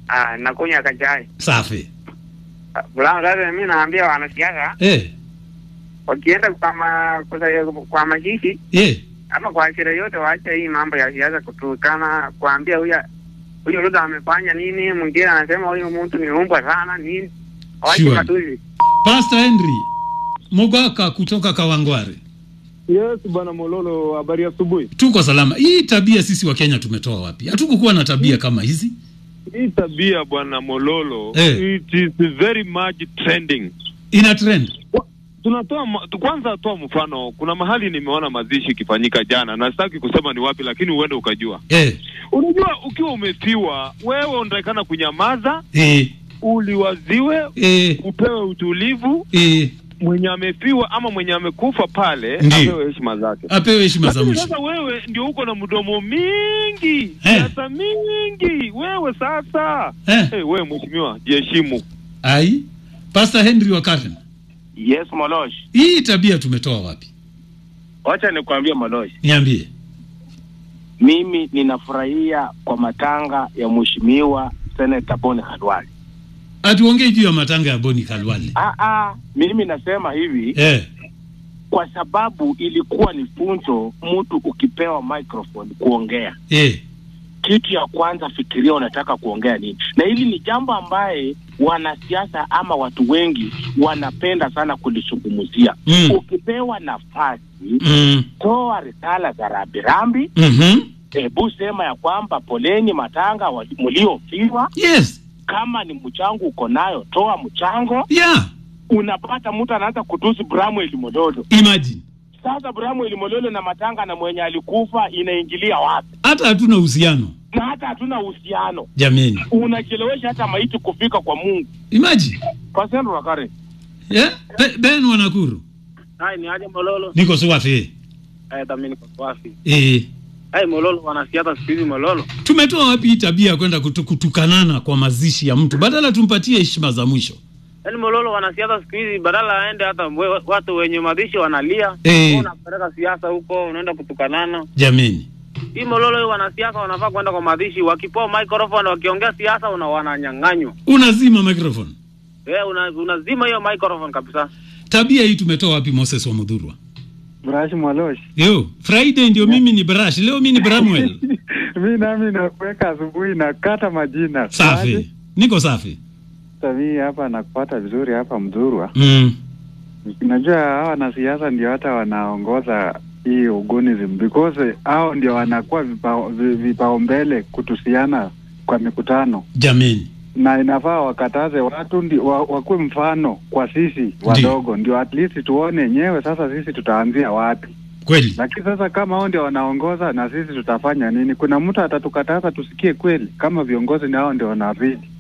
Ah, nakunywa kachai. Safi. Ah, Bulano sasa mimi naambia wanasiasa Eh, wakienda kwa ma, kwa, kwa mazishi eh. ama kwa sherehe yote waache hii mambo ya siasa kutukana, kuambia huyu huyu Ruto amefanya nini, mwingine anasema huyu mtu ni umbwa sana nini. Waache Sure. matusi. Pastor Henry Mogaka kutoka Kawangware. Yes, bwana Mololo, habari ya asubuhi. Tuko salama. Hii tabia sisi wa Kenya tumetoa wapi? Hatukukuwa na tabia kama hizi. Hii tabia bwana Mololo, Eh. it is very much trending. Ina trend. Kwa- Tunatoa ma- tu- kwanza, toa mfano. Kuna mahali nimeona mazishi ikifanyika jana, na sitaki kusema ni wapi, lakini uende ukajua. Eh, Unajua, ukiwa umefiwa wewe unatakana kunyamaza, eh, uliwaziwe, eh, upewe utulivu. eh. Mwenye amefiwa ama mwenye amekufa pale Ndiyo. apewe heshima zake. Apewe heshima za Lakini mwisho. sasa wewe ndio uko na mdomo mingi, Eh. siasa mingi. Wewe sasa Eh. hey, wewe mheshimiwa, jiheshimu. Ai. Pastor Henry wa Karen. Yes, Molosh. Hii tabia tumetoa wapi? Wacha nikwambie Molosh, Niambie. mimi ninafurahia kwa matanga ya mheshimiwa Senator Boni Khalwale. Atuongee juu ya matanga ya Boni Kalwale. Ah, ah, mimi nasema hivi Eh, kwa sababu ilikuwa ni funzo, mtu ukipewa microphone kuongea, eh. kitu ya kwanza fikiria unataka kuongea nini, na hili ni jambo ambaye wanasiasa ama watu wengi wanapenda sana kulizungumzia. Mm. Ukipewa nafasi, Mm. toa risala za rambirambi Mhm. hebu sema ya kwamba poleni matanga wa- mliofiwa. Yes. Kama ni mchango uko nayo, toa mchango. Yeah. Unapata mtu anaanza kutusi Bramwel Mololo. Imagine. Sasa Bramwel Mololo na matanga na mwenye alikufa inaingilia wapi? Hata hatuna uhusiano. Na hata hatuna uhusiano, Jameni. unachelewesha hata maiti kufika kwa Mungu. Imagine. Pasendo Wakare, Yeah? Be, ben Wanakuru. Hai ni aje Mololo? Niko swafi. Eh, dhamini kwa kwafi. Eh. Hai Mololo wanasiasa siku hizi Mololo. Tumetoa wapi hii tabia ya kwenda kutu, kutukanana kwa mazishi ya mtu badala tumpatie heshima za mwisho? Yaani Mololo wanasiasa siku hizi badala aende hata we- watu wenye mabishi wanalia. Eh. Wewe Unapeleka siasa huko unaenda kutukanana. Jameni. Hii Mololo hii wanasiasa wanafaa kwenda kwa mazishi wakipoa microphone wakiongea siasa una wananyang'anywa. Unazima microphone. Eh, una, unazima hiyo microphone kabisa. Tabia hii tumetoa wapi Moses wa Mudhurwa? Brash Mwalosh. Yo, Friday ndio mimi ni Brash, leo mimi ni Bramwell. mi nami nakuweka asubuhi nakata majina. Safi. Niko safi. Sasa mi hapa nakupata vizuri hapa Mdhurwa. Mm. Najua hawa wanasiasa ndio hata wanaongoza hii ugonism because hao ndio wanakuwa vipao- vi- vipaumbele kutusiana kwa mikutano, Jameni. na inafaa wakataze watu ndi, wa, wakuwe mfano kwa sisi wadogo, ndio at least tuone yenyewe sasa sisi tutaanzia wapi. Kweli. Lakini sasa kama hao ndio wanaongoza na sisi tutafanya nini? Kuna mtu atatukataza tusikie kweli? Kama viongozi ni hao ndio wanaridi.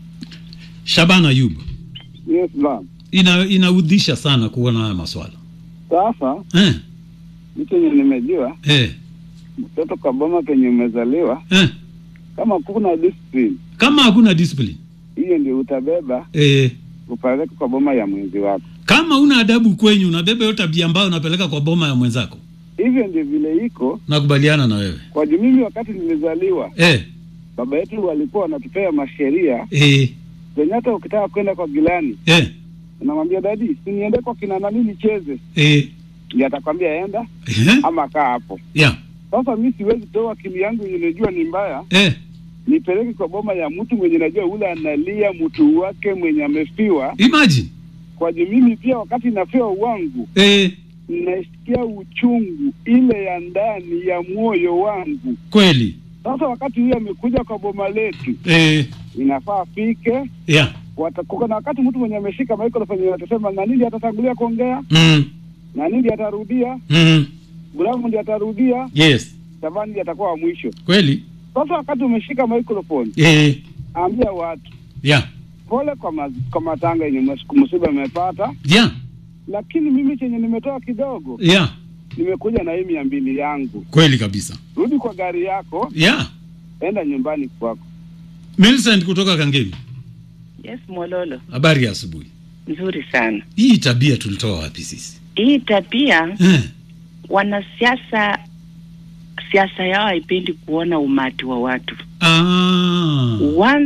Shabana Ayub. Yes, bwana. Ina inaudhisha sana kuona haya maswala. Sasa Eh, mimi chenye nimejua eh, mtoto kwa boma penye umezaliwa, eh. kama kuna discipline Kama hakuna discipline. hiyo ndio utabeba Eh, upeleke kwa boma ya mwenzi wako. kama una adabu kwenyu unabeba hiyo tabia ambayo unapeleka kwa boma ya mwenzako. Hivyo ndio vile iko Nakubaliana na wewe. kwa juu. Mimi wakati nilizaliwa, Eh, baba yetu walikuwa wanatupea masheria eh, zenye hata ukitaka kwenda kwa gilani eh, unamwambia dadi, si niende kwa kina nani nicheze, eh, ndio atakwambia enda eh. ama kaa hapo. Yeah. Sasa mi siwezi toa akili yangu yenye najua ni mbaya Eh, nipeleke kwa boma ya mtu mwenye najua ule analia mtu wake mwenye amefiwa imagine. kwa juu mimi pia wakati nafiwa wangu Eh, nasikia uchungu ile ya ndani ya moyo wangu. kweli. Sasa wakati huyo amekuja kwa boma letu, Eh, inafaa afike. yeah. wata- Kuko na wakati mtu mwenye ameshika microphone atasema na nini atatangulia kuongea Mm, na nini atarudia, mm. Buramu ndiye atarudia, Yes. Savani ndiye atakuwa wa mwisho. Kweli. Sasa wakati umeshika microphone, Eh, ambia watu yeah. pole kwa, ma, kwa matanga yenye mus- msiba amepata, Yeah. lakini mimi chenye nimetoa kidogo, Yeah. nimekuja na hii mia mbili yangu. Kweli kabisa. Rudi kwa gari yako, Yeah. enda nyumbani kwako. Millicent kutoka Kangemi. Yes, Mololo, Habari ya asubuhi. nzuri sana. Hii tabia tulitoa wapi sisi? Hii tabia Eh, wanasiasa, siasa yao haipendi kuona umati wa watu. ah. One